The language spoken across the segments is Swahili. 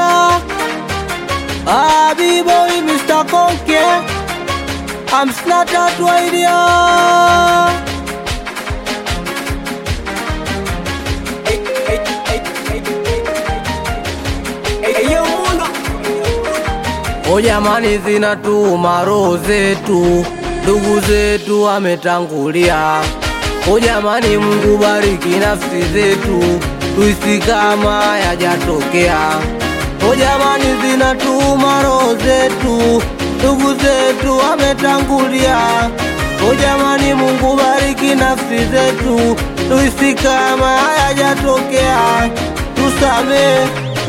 idea. Ah, B-boy, Mr. Conke. I'm Slaughter to idea. O jamani, zinatuma roho zetu, ndugu zetu ametangulia. O jamani, Mungu bariki nafsi zetu, tuisi kama yajatokea. O jamani, zinatuma roho zetu, ndugu zetu ametangulia. O jamani, Mungu bariki nafsi zetu, tuisi kama hayajatokea. Tusamee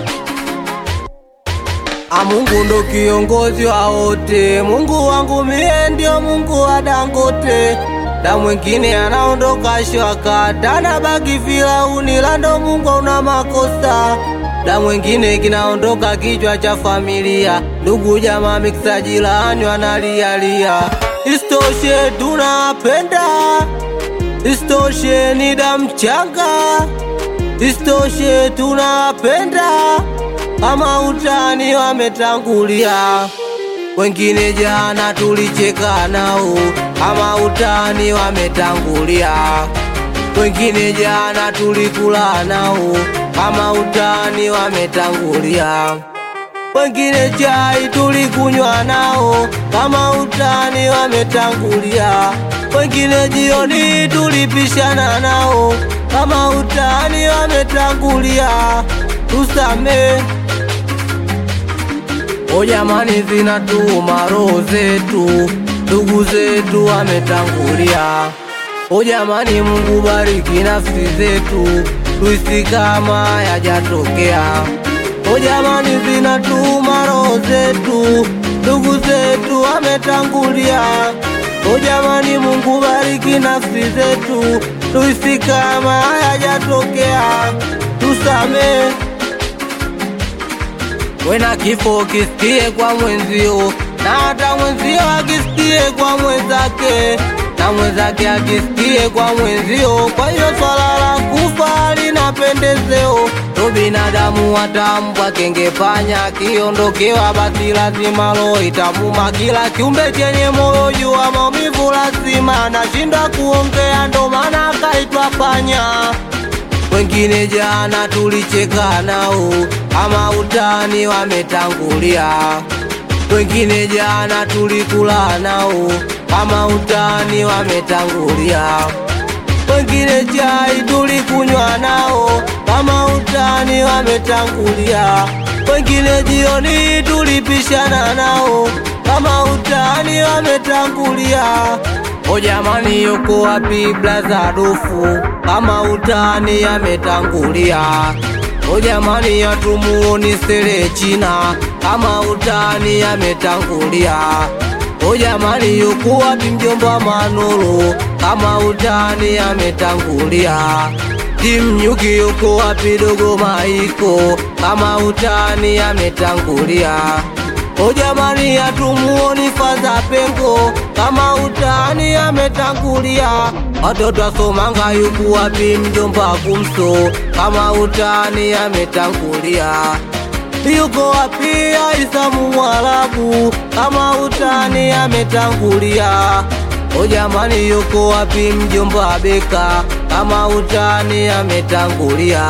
A Mungu ndo kiongozi wa wote, Mungu wangu mie ndio Mungu wa Dangote, na mwingine anaondoka shwaka, na baki Firauni, la ndo Mungu una makosa, na mwingine kinaondoka kichwa cha familia, ndugu jamaa miksa jirani wanalialia. Istoshe tunapenda, istoshe ni damu changa, istoshe tunapenda kama utani wametangulia, wengine jana tulicheka nao, kama utani wametangulia, wengine jana tulikula nao, kama utani wametangulia, wengine chai tulikunywa nao, kama utani wametangulia, wengine jioni tulipishana nao, kama utani wametangulia, tusamee. O jamani, zinatuma roho zetu, ndugu zetu ametangulia. O jamani, Mungu bariki nafsi zetu, tuisi kama yajatokea. O jamani, zinatuma roho zetu, ndugu zetu ametangulia. O jamani, Mungu bariki nafsi zetu, tuisi kama hayajatokea. Tusamee wena kifo kisikie kwa mwenzio, na hata mwenzio akisikie kwa mwenzake, na mwenzake akisikie kwa mwenzio. Kwa hiyo swala la kufa lina pendezeo, to binadamu watambwa kengepanya kiondokewa, basi lazima roho itamuma. Kila kiumbe chenye moyo jua maumivu lazima, nashindwa kuongea, ndo maana akaitwa panya wengine jana tulicheka nao, ama utani wametangulia. Wengine jana tulikula nao, kama utani wametangulia. Wengine chai tulikunywa nao, kama utani wametangulia. Wengine jioni tulipishana nao, kama utani wametangulia. O jamani, yuko wapi blaza dufu kama utani ametangulia? O jamani, yatumuoni sele China kama utani ametangulia. O jamani, yuko wapi mjomba Manolo kama utani ametangulia? Timnyuki yuko wapi dogo Maiko kama utani ametangulia? O jamani, hatumuoni Fadha Pengo kama utani ametangulia. Watoto asomanga yuko wapi mjomba Kumso kama utani ametangulia. Yuko wapi Aisa Mwarabu kama utani ametangulia. O jamani, yuko wapi mjomba Beka kama utani ametangulia.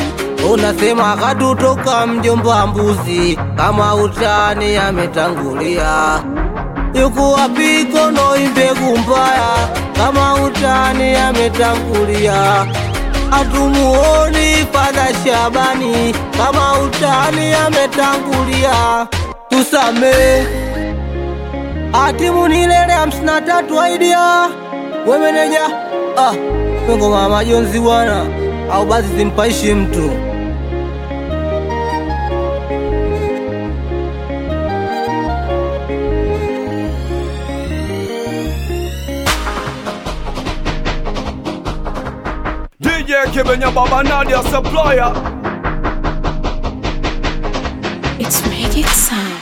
Unasema katutoka mjomba mbuzi kama utani ametangulia. Yuko wapi kono imbegu mbaya kama utani ametangulia. Hatumuoni Fadha Shabani kama utani ametangulia. Tusamee atimu nilele hamsini na tatu aidia wemeneja ah, pengo mama Jonzi bwana au basi simpaishi mtu DJ Kibenya Baba Nadia Supplier It's Magic Sound.